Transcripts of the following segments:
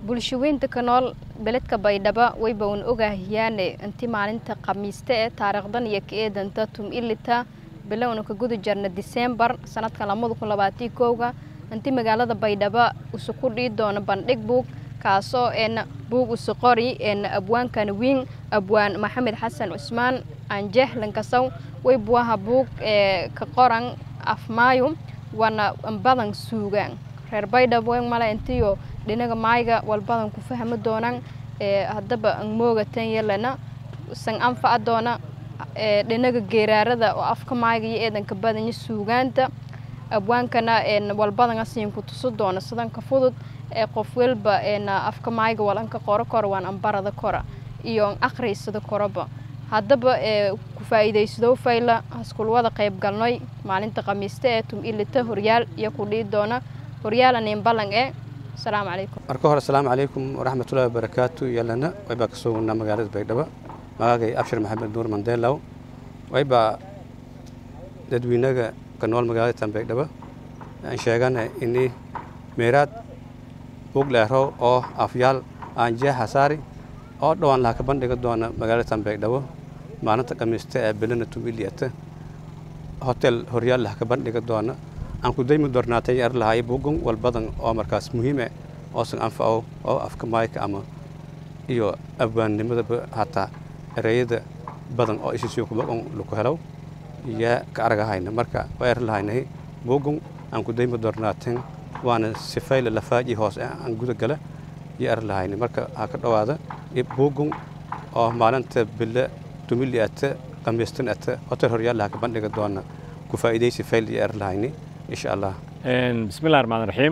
bulshaweynta ka nool beledka baydhabo wayba un ogaahiyaane inti maalinta khamiiste ee taariikhdan iyo ka eedanta tum ilita bilowna ka guda jarna diseembar sanadka lamada kun labaatii kowga inti magaalada baydhabo isu ku dhii doono bandhig buug kaasoo een buug isu qori een abwaankana wiin abwaan maxamed xasan cusmaan anjeex lankasow way buaha buug ee ka qoran afmaayo waana badan suugaan reer baydhabo wen male intiyo dhinaga maayga walbadan ku fahmi doonaan ee haddaba an moogatan yelana san anfaca doona ee dhinaga geeraarada oo afka maayga iyo eedanka badanya suugaanta abwaankana een walbadan asiin ku tuso doona sidanka fudud ee qof walba een afka maayga walanka qoro kora waan ambarada kora iyo akhriysada koraba haddaba ee ku faa'iidaysado fayla haskulwada qayb galnoy maalinta khamiiste ee tum ilita horyaal iyo ku dhii doona horyaalaneen ballan ee asalaamu calaykum marka hore asalaamu calaykum waraxmatullahi wabarakaatu yalana waybaa ka soo wadnaa magaalada baydhabo magaagay abshir maxamed nuur mandeelow waybaa dadweynaga ka nool magaalada tan baydhabo aan sheegana ini meeraad bug leerow oo afyaal aan jeexa saari oo dhowaan laha ka bandhiga doona magaalada tan baydhabo maalinta khamiista ee belana tumiliyata hotel horyaal laha ka bandhiga doona aan ku daymi doornaatay er lahaay bugun walbadan oo markaas muhiime oosan anfaco oo afka maayka ama iyo abwaannimadaba hataa ereyada badan oo isisiyo kubagon laku helaw yaa ka aragahayna marka waa er lahaynahay bugun aan ku daymi doornaaten waana sifayla lafaaji hoose aan guda gala iyo er lahayna marka ha ka dhowaada bugun oo maalinta bille tumili ata khamiistan ata hotel horyaal laha ka bandhiga doona ku faa'iidaysi fayl iyo er lahayni insha allah bismillahi raxmaan raxiim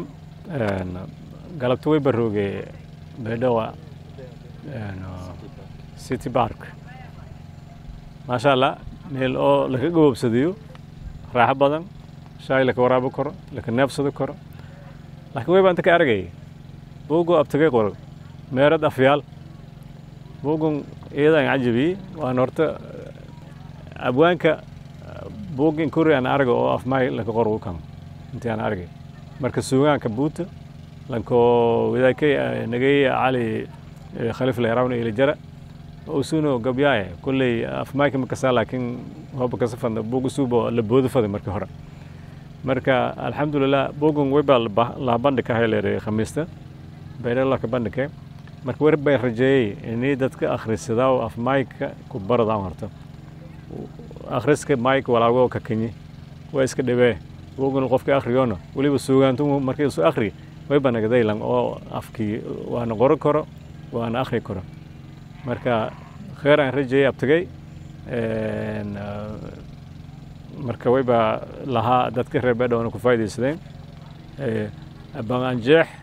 galabta way barooge baydhawa city park maasha allah meel oo laka gaboobsadayo raaxo badan shaay laka waraabo karo laka neebsado karo laakiin way baa inta ka aragay buugo abtagay qoro meerad afyaal buugun iyadaan cajabiyey waan horta abwaanka buugin kuri aan arga oo afmaay laka qor u kan intii aan argay marka suugaanka buuta lanko wadaakay nagay cali khalif leerawn ila jara usuno gabyaaye kulley afmaayka ma kasaa laakiin hoba kasa fadna buug usuubo la boodo faday marka hore marka alxamdulilah buugun wayba laha bandhig ka hayleeray khamiista baydhala ka bandhigke marka war bay rajeeyey inii dadka akhrisadaa afmaayka ku baradaan horta akhriska mike walaago ka kenyi waa iska dhibee woguna qofka akhrigoona weliba suugaantu markii isu akhri wayba nagadaylan oo afkii waana qoran karo waana akhri karo marka kheer aan rajeeyey abtigay marka wayba lahaa dadka reer beedhowna ku faa'iidaysadeen abanjeex